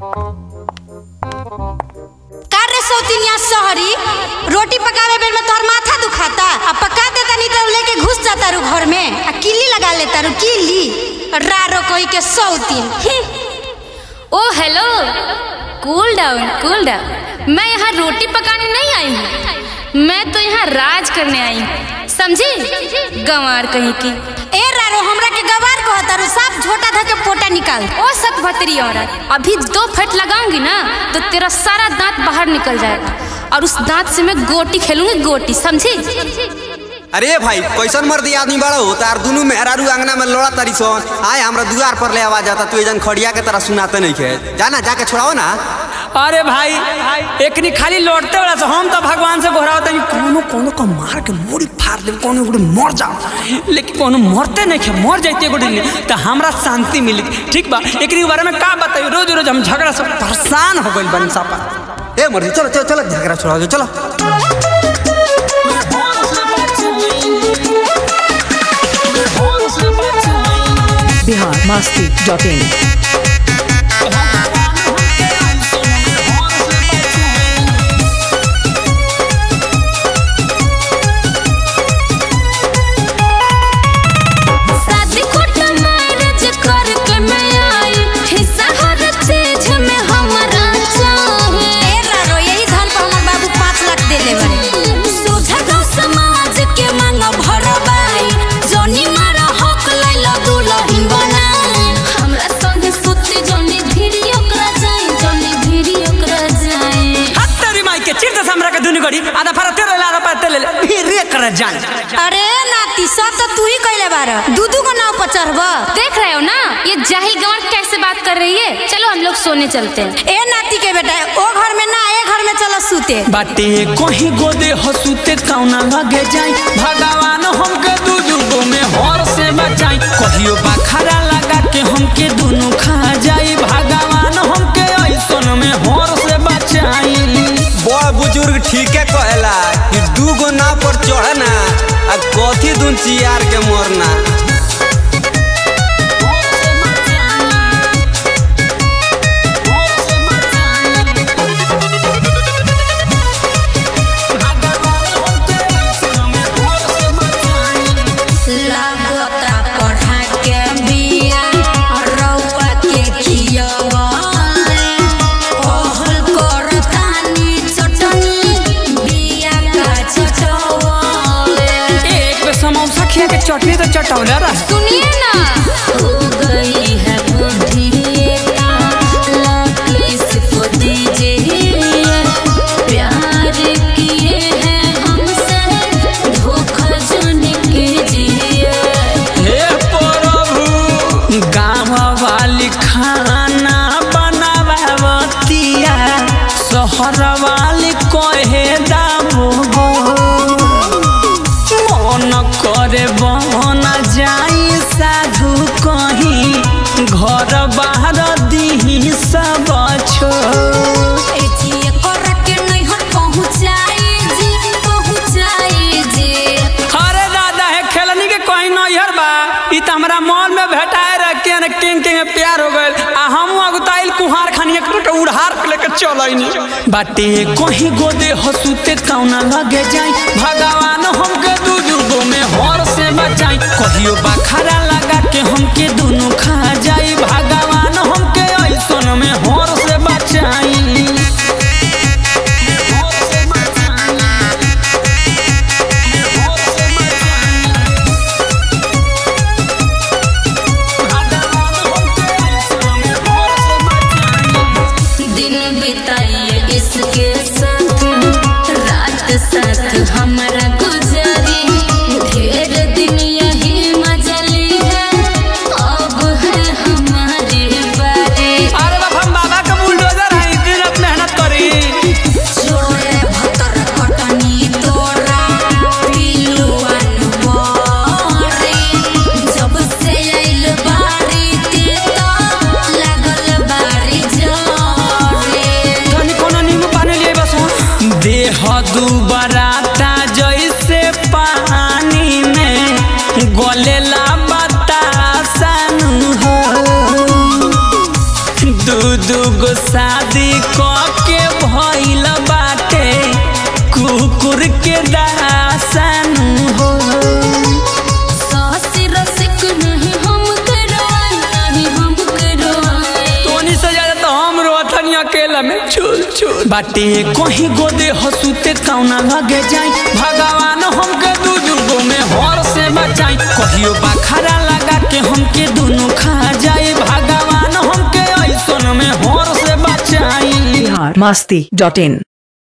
का रे सौतिनिया शहरी रोटी पकावे बेर में तोहर माथा दुखाता आ पका देता नहीं तो लेके घुस जाता रू घर में आ किल्ली लगा लेता रू किल्ली रारो कोई के सौतिन oh hello cool down cool down मैं यहाँ रोटी पकाने नहीं आई हूँ मैं तो यहाँ राज करने आई हूँ समझी गंवार कहीं की ए रारो हमरा के गवार कहता रू साफ झोटा धा के पोटा निकाल ओ सत भतरी औरत अभी दो फट लगाऊंगी ना तो तेरा सारा दांत बाहर निकल जाएगा और उस दांत से मैं गोटी खेलूंगी गोटी समझी अरे भाई कैसन मर्दी आदमी बड़ा हो तार दुनू मेहरारू अंगना में लोड़ा तारी सन आए हमरा दुआर पर ले आवाज आता तू एजन खड़िया के तरह सुनाते नहीं खे जाना जाके छोड़ाओ ना अरे भाई एकनी खाली लौटते वाला से हम तो भगवान से गोहरा होता कोनो कोनो को मार के मोड़ी फाड़ दे कोनो एगो मर जाओ लेकिन कोनो मरते नहीं खे मर जाते एगो दिन तो हमरा शांति मिली ठीक बा एकनी बारे में का बताई रोज रोज हम झगड़ा से परेशान हो गइल बन सापा ए मर्दी चलो चलो चलो झगड़ा छोड़ाओ जो, चलो बिहार मस्ती डॉट इन शादी कोट मैरिज करके मैं आई हिस्सा हर चीज में हमारा चाहे ए रारो यही धन पर हमर बाबू पाँच लाख देले बारे सोझा गाँव समाज के मांग भरबाई जोनी मारा हक लैला दुलहिन बनाई हमरा संगे सुती जोनी भिरी ओकरा जाई जोनी भिरी ओकरा जाई हाथ तेरी माई के चिर दस हमरा के दुनी गड़ी आधा फरा तेरे ले आधा फरा तेरे ले फिर रे कर जान अरे नाती सब तो तू ही कैले बार दू दू को नाव पर चढ़ब देख रहे हो ना ये जाहिल गंवार कैसे बात कर रही है चलो हम लोग सोने चलते हैं ए नाती के बेटा ओ घर में ना ए घर में चलो सूते बाटे कहीं गोदे हसूते कौना लगे जाई भगवान हमके दू दुगो में हर से बचाई कहियो बखरा लगा के हमके दोनों खा जाई भगवान हमके ऐसन में हर से बचाई बड़ बुजुर्ग ठीके कहेला कि दू गो नाव पर चढ़ना आ कथी दून चियार के मरना लागता पढ़ा के बिया रउआ के खियवले कहल करतानी चटनी बिया का चटवले एक बे समोसा खिया के चटनी तो चटौला रहा सुनिए ना हो गई है बुद्धि लग इसको दीजिए प्यार किए हैं हमसे धोखा जन कीजिए हे प्रभु गाँव वाली खाना बनावतिया शहर वाली कहे दाबो मन करे बन जाई साधु कहीं घर बाहर दीही सब छो एथिए कर के नैहर पहुँचाई जी पहुँचाई जी अरे दादा है खेलनी के कहीं नैहर बा ई त हमरा मॉल में भेटाए रह के न किंग किंग में प्यार हो गइल आ हम अगुताइल कुहार खानी एक के उड़ार के लेके चलैनी बाटे कहीं गोदे हसूते कौना लगे जाई भगवान हमके दू दुगो में हर से बचाई कहियो बखरा लगा के हमके दोनों खा जाई भगवान हमके ऐसन में हर से बचाई दिन बिताइए इसके साथ रात साथ हमारा गुजरी ढेर दिन यही मजली है अब दू गो शादी क के भइल बाटे कुकुर के दासन हो सासी रसिक नहीं हम करवाए नहीं हम करवाए तोनी से ज्यादा तो हम रोथनी अकेला में चुल चुल बाटे कहीं गोदे हसुते कौना लगे जाई भगवान हमके दू दू गो में हर से बचाई कहियो बखरा लगा के हमके दोनों खा जाए भगवान हमके ऐसन में हर से बचाई बिहार मस्ती डॉट इन